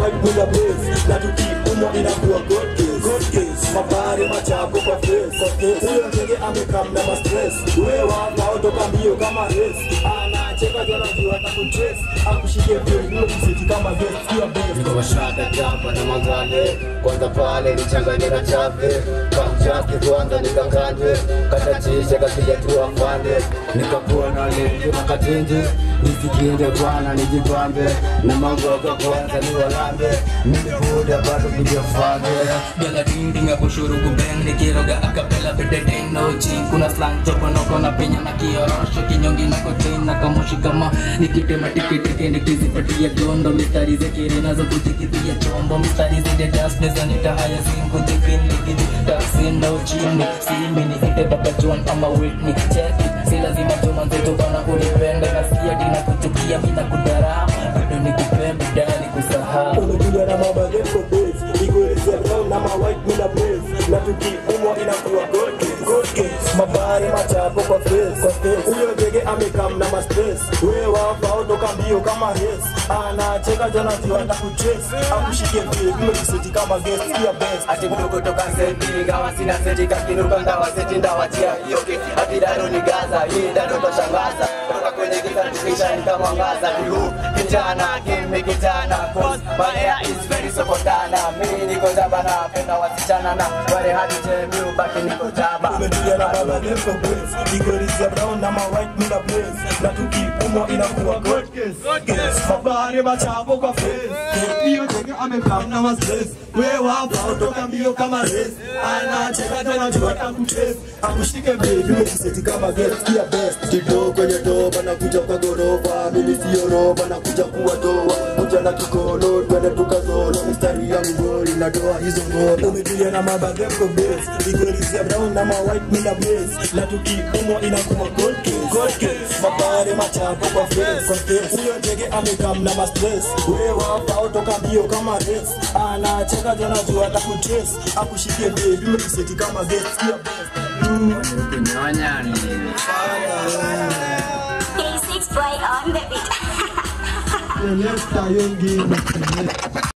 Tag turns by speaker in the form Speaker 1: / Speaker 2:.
Speaker 1: white bila blaze na tukiumwa inakuwa god case god case mabari machapo kwa face kwa face huyo ndege amekam na ma stress wewe wao toka mbio kama race anacheka jana jua atakutrace akushike vile vile msiti kama vest hiyo best
Speaker 2: Niko washaka jamba na magale kwanza pale nichanganye na chave kamchake kwanza nikakande katachisha kapiga tu afande nikakuwa na lengi na katinji nisikinde bwana nijibambe na mangoga kwanza ni walambe nilibuda bado kujafande
Speaker 3: Bella ding ding hapo shuru kubeng nikiroga akapela bededeng no ching kuna slang choko noko na penya na kiorosho kinyongi na kochain na kamoshi kama nikitema tikitiki nikizipatia gondo mistari zekere nazo kujikitia chombo mistari zide das neza nitahaya zingu jipin nikiji taksi no chini simi ni ite baba John ama Whitney check it si lazima juma nzeto bana unipenda nasikia dina kuchukia mina kudarama bado nikupenda dani kusahau
Speaker 1: umekuja na mabageti for days ikuelezea brown na ma white mina blaze na tukiumwa inakuwa god case god case mabari machapo kwa face kwa face huyo ndege amekam na ma stress wewe wafao toka mbio kama race anacheka jana jua atakutrace akushike vile vile kiseti kama guest ya best
Speaker 2: ati mdogo toka senti ingawa sina senti kakinuka ndawa senti ndawachia hiyo keki ati dado ni gaza hii dado toshangaza toka kwenye giza tukisha nikamwangaza vihu kijana kimi kijana cause my hair is very sokotana mimi niko jaba napenda wasichana na wale hadi jemi ubaki niko jaba
Speaker 1: umetulia na mabageti for days ikuelezea brown na ma white mina blaze na tukiumwa inakuwa god case god case mabari machapo kwa face hiyo ndege amekam na ma stress wewe wafao toka mbio kama race anacheka jana jua atakutrace akushike vile vile kiseti kama guest ya best kidogo kwenye doba na kuja kwa gorofa mimi sio roba na kuja kuwa doa kuja na kikono twende tukazolo mistari ya mgori na doa hizo ngoma umetulia na mabageko base ikuelezea brown na ma white mina blaze na tukiumwa inakuwa gold case gold case mabare machapo kwa face kwa face huyo ndege amekam na ma stress wewe wafao toka mbio kama race anacheka jana jua atakutrace akushike vile vile kiseti kama guest ya best
Speaker 2: kunyonya ni
Speaker 4: K6 boy on the beat.
Speaker 1: Let's start young game.